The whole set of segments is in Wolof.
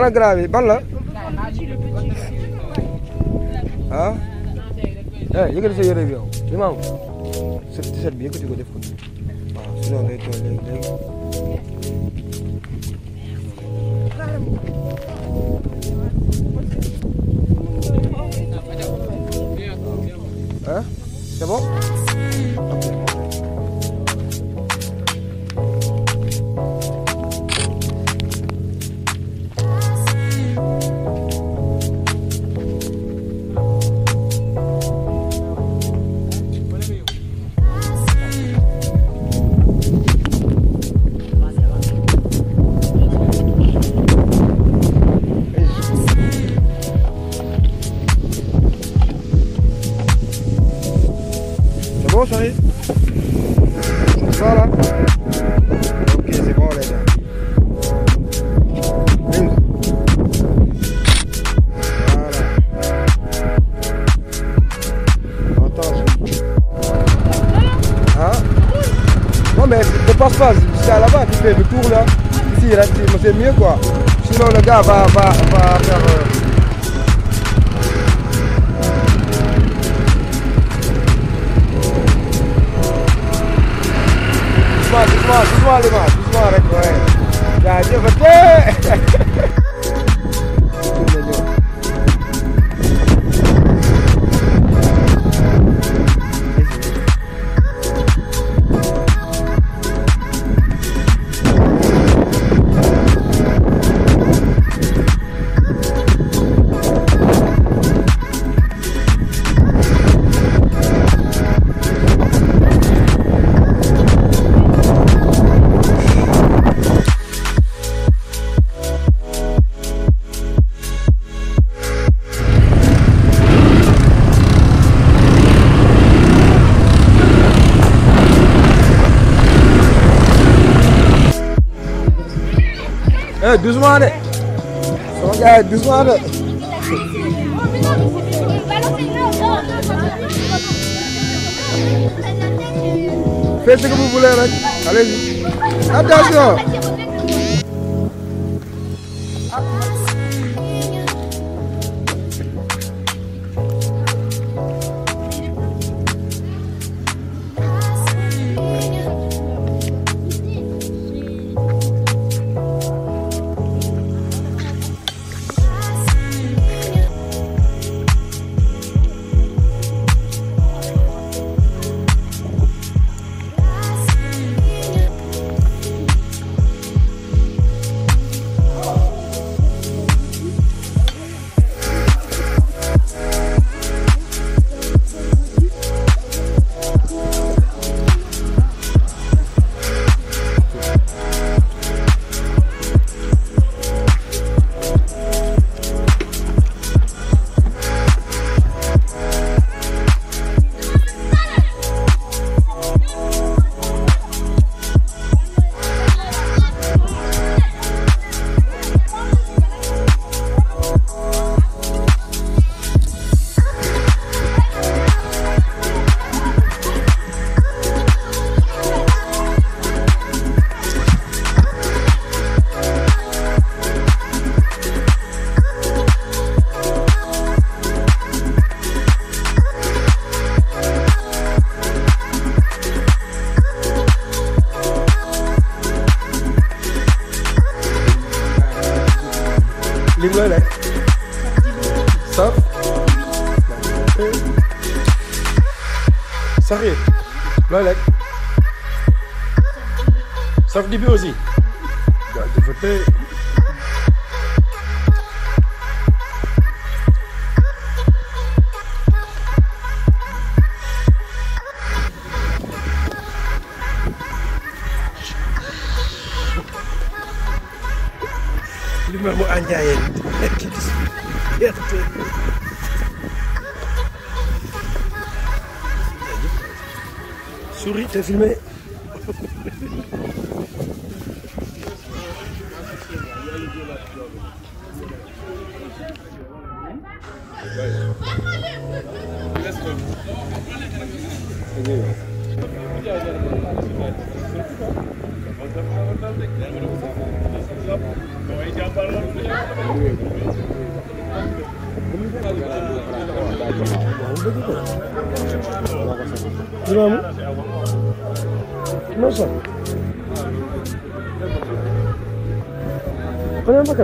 ana grand bi ban la ah eh yëkkati sa yére bi yow imam sa t-shirt bi yëkkati ko def ko waaw sinon day tooy léegi léegi Hein C'est bon C'est bon, chérie Voilà. Ok, c'est bon, les gars. Bingo. Voilà. Attention. Hein Non, mais ne passe pas. C'est à là-bas, tu fais le tour là. Ici, là, c'est c'est mieux quoi. Sinon, le gars va, va, va faire. euh, Doucement, doucement, doucement les mains, doucement rek ouais. jaajëf te. Eh doucement de. Sama gars yi doucement de. Faites ce que vous voulez rek. Allez-y. Attention. lim looy lekk. saf. saxir looy lekk. saf di bi aussi. waaw dafa tey. li ma mu ànjaayee gerte. souris te filmé. Imam non so Kalian makan?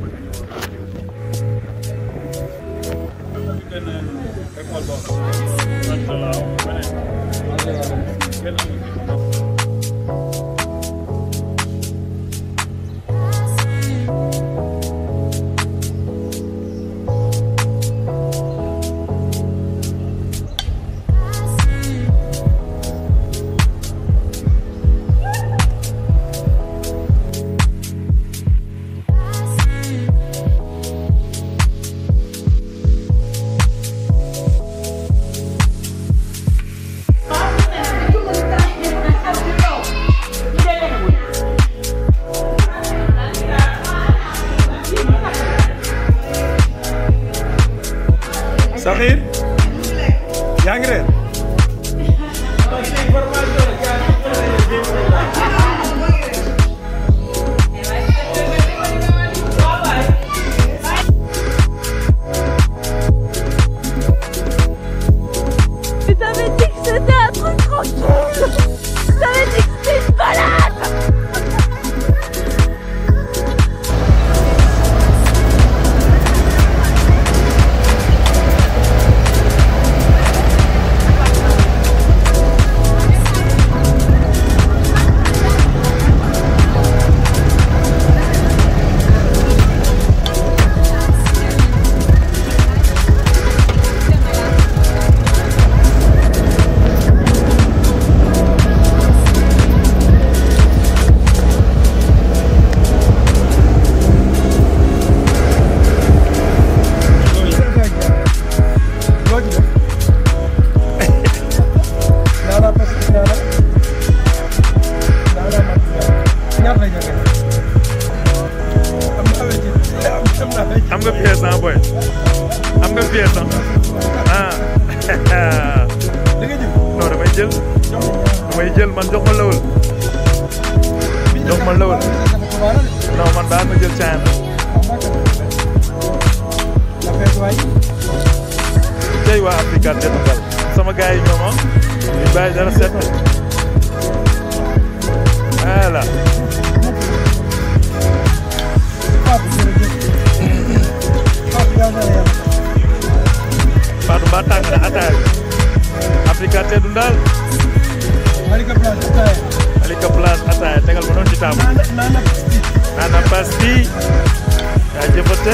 Sakhir yaa ngi reer Mais t'avais dit que c'était un truc tranquille T'avais dit que c'était une balade loo ci def naanaa parce que naanaa naanaa mat ñaata lay joxe am na awee ci am am na awee ci am nga pièce ah boy am nga pièce ah ah li nga jël non damay jël jox ma damay jël man jox ma lawul jox ma lawul non man daal ma jël caan tey waa Africa Jënd Ngal sama gars yi ñoom ah ñu bàyyi dara set voilà Fatou Mba tàng na ataaya bi Africa Jënd Ngal Alika Place ataaya tegal ma noonu ci table nana pasti yaa jëfate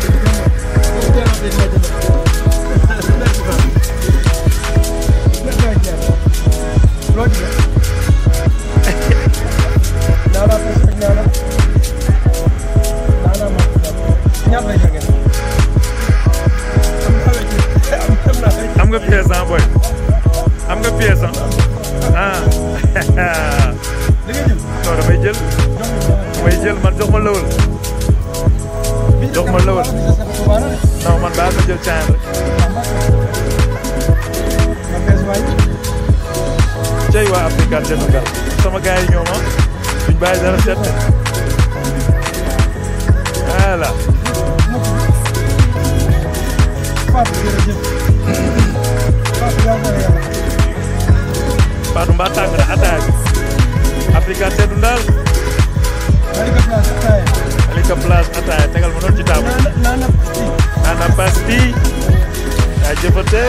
am nga pièce ah boy am nga pièce ah ah non damay jël damay jël man jox ma lawul jox ma lawul non man daal ma jël caan rek cey waa Africa Jënd Ngal sama gars yi ñoom ah duñ bàyyi dara set voilà Fatou Mba tàng na ataaya bi Africa Jënd Ngal Alika Place ataaya tegal ma noonu ci table nana pasti yaa jëfate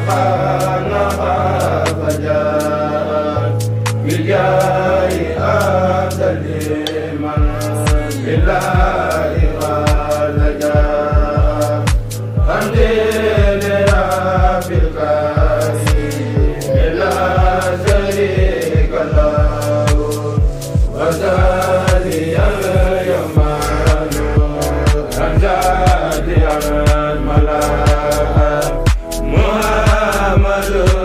Muhammad